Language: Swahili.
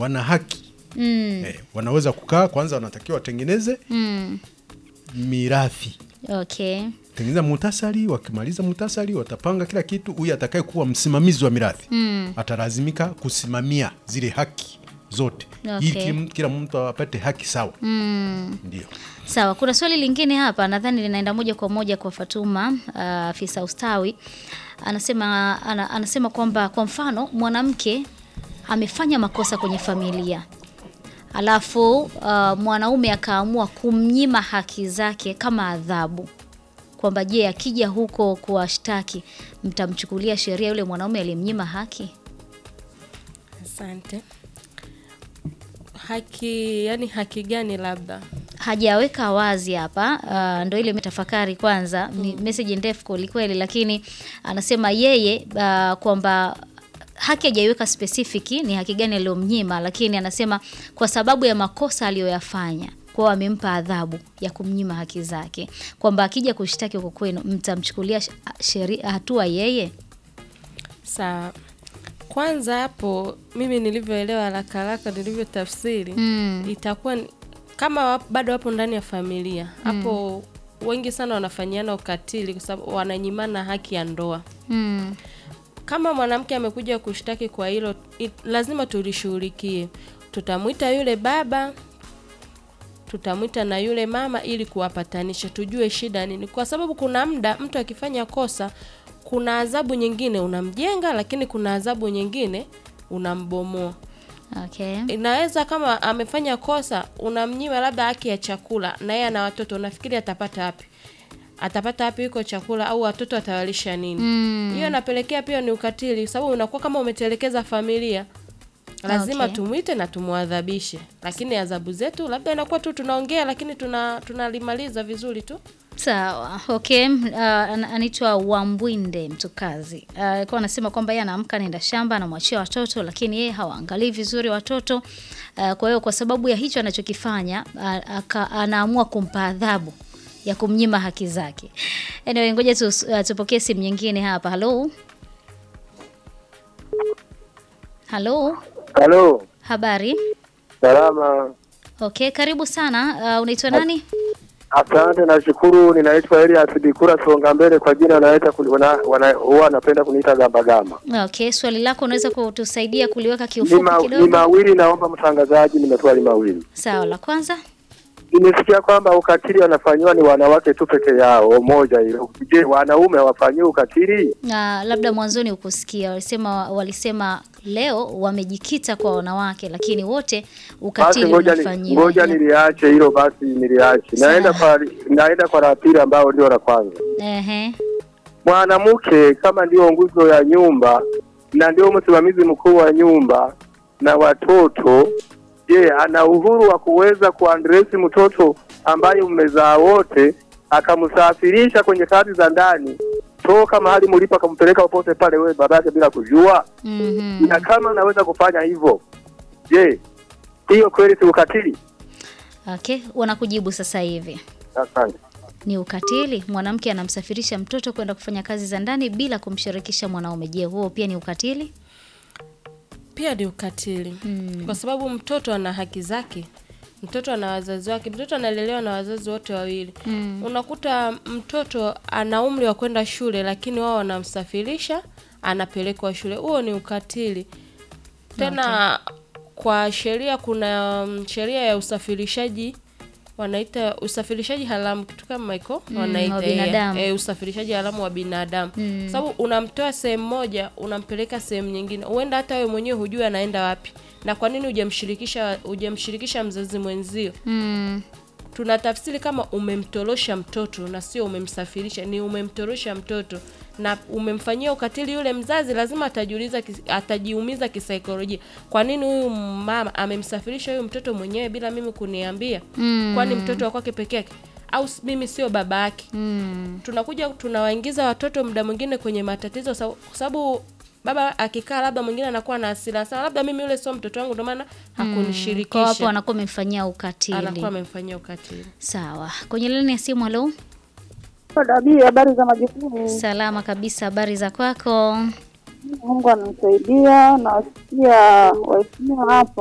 wana haki Mm. eh, wanaweza kukaa kwanza, wanatakiwa watengeneze Mm. mirathi Okay. tengeneza muhtasari. Wakimaliza muhtasari, watapanga kila kitu. Huyu atakaye kuwa msimamizi wa mirathi Mm. atalazimika kusimamia zile haki zote Okay. ili kila, kila mtu apate haki sawa. Mm. Ndio Sawa, kuna swali lingine hapa nadhani linaenda moja kwa moja kwa Fatuma uh, afisa ustawi. Anasema ana, anasema kwamba kwa mfano mwanamke amefanya makosa kwenye familia. Alafu uh, mwanaume akaamua kumnyima haki zake kama adhabu. Kwamba je, akija huko kuwashtaki mtamchukulia sheria yule mwanaume aliyemnyima haki? Asante. Haki, yani haki gani labda? hajaweka wazi hapa. Uh, ndo ile metafakari kwanza, ni message ndefu kweli kweli, lakini anasema yeye uh, kwamba haki hajaiweka specific ni haki gani aliyomnyima, lakini anasema kwa sababu ya makosa aliyoyafanya kwao amempa adhabu ya kumnyima haki zake, kwamba akija kushtaki huko kwenu mtamchukulia sh- sheri- hatua yeye. Sawa. Kwanza hapo mimi nilivyoelewa haraka haraka nilivyotafsiri Mm. itakuwa ni- kama wap, bado wapo ndani ya familia hapo wengi sana wanafanyiana ukatili kwa sababu wananyimana haki ya ndoa. Mm. Kama mwanamke amekuja kushtaki kwa hilo, i- lazima tulishughulikie. Tutamwita yule baba, tutamwita na yule mama ili kuwapatanisha, tujue shida nini, kwa sababu kuna muda mtu akifanya kosa, kuna adhabu nyingine unamjenga, lakini kuna adhabu nyingine unambomoa. Okay. Inaweza kama amefanya kosa, unamnyima labda haki ya chakula, na yeye ana watoto, unafikiri atapata wapi? Atapata wapi huko chakula, au watoto atawalisha nini? Mm. hiyo inapelekea pia ni ukatili, sababu unakuwa kama umetelekeza familia. Lazima Okay. tumwite na tumwadhabishe, lakini adhabu zetu labda inakuwa tu tunaongea, lakini tuna tunalimaliza vizuri tu. Sawa, okay. Uh, an- anaitwa Wambwinde Mtukazi Uh, alikuwa anasema kwamba yeye anaamka anaenda shamba anamwachia watoto, lakini yeye hawaangalii vizuri watoto uh, kwa hiyo kwa sababu ya hicho anachokifanya uh, aka, anaamua kumpa adhabu ya kumnyima haki zake. Anyway, ngoja tu, uh, tupokee simu nyingine hapa. Halo, halo, Halo, habari? salama. Okay, karibu sana. Uh, unaitwa nani? Asante, nashukuru. Ninaitwa Elias Bikura Songa Mbele, kwa jina wanaita kuni- wana- wana- huwa wanapenda kuniita Gamba Gamba. Okay, swali lako unaweza kutusaidia kuliweka Ni kiufupi ma- ni kidogo? mawili, naomba mtangazaji, nimeswali mawili. Sawa, la kwanza Nimesikia kwamba ukatili wanafanyiwa ni wanawake tu peke yao, moja hilo. Je, wanaume hawafanyiwi ukatili? na labda mwanzoni ukusikia walisema walisema leo wamejikita kwa wanawake, lakini wote Basi ukatili ngoja ni, unafanyiwa. ngoja niliache hilo, basi niliache. Naenda kwa naenda kwa la pili, ambao ndio la kwanza. Ehe, mwanamke kama ndio nguzo ya nyumba na ndio msimamizi mkuu wa nyumba na watoto, je, ana uhuru wa kuweza kuandresi mtoto ambaye mmezaa wote, akamsafirisha kwenye kazi za ndani toka mahali mlipo, akampeleka popote pale, wewe babake bila kujua? mhm. Na kama anaweza kufanya hivyo, je, hiyo kweli si ukatili? Okay, wanakujibu sasa hivi Asante. ni ukatili. Mwanamke anamsafirisha mtoto kwenda kufanya kazi za ndani bila kumshirikisha mwanaume. Je, huo pia ni ukatili? Pia ni ukatili Mm. kwa sababu mtoto ana haki zake, mtoto ana wazazi wake, mtoto analelewa na wazazi wote wawili. Mm. Unakuta mtoto ana umri wa kwenda shule, lakini wao wanamsafirisha, anapelekwa shule. Huo ni ukatili. Tena kwa sheria kuna mm, sheria ya usafirishaji wanaita usafirishaji haramu kitu kama hiko Mm, wanaita wa eh, binadamu. eh, usafirishaji haramu wa binadamu Mm. sababu unamtoa sehemu moja unampeleka sehemu nyingine huenda hata wewe mwenyewe hujui anaenda wapi na kwa nini hujamshirikisha hujamshirikisha mzazi mwenzio Mm. tunatafsiri kama umemtorosha mtoto na sio umemsafirisha ni umemtorosha mtoto na umemfanyia ukatili yule mzazi lazima atajiuliza kis- atajiumiza kisaikolojia kwa nini huyu mama amemsafirisha huyu mtoto mwenyewe bila mimi kuniambia Mm. kwani mtoto wa kwake peke yake au s- mimi sio baba yake Mm. tunakuja tunawaingiza watoto muda mwingine kwenye matatizo sa- kwa sababu baba akikaa labda mwingine anakuwa na hasira sana labda mimi yule sio mtoto wangu ndio maana Kwa hapo hakunishirikisha wanakuwa wamemfanyia ukatili. anakuwa amemfanyia ukatili Sawa, kwenye laini ya simu. Halo, Dabii, habari za majukumu. salama kabisa, habari za kwako? Mungu ananisaidia, nawasikia waheshimiwa hapo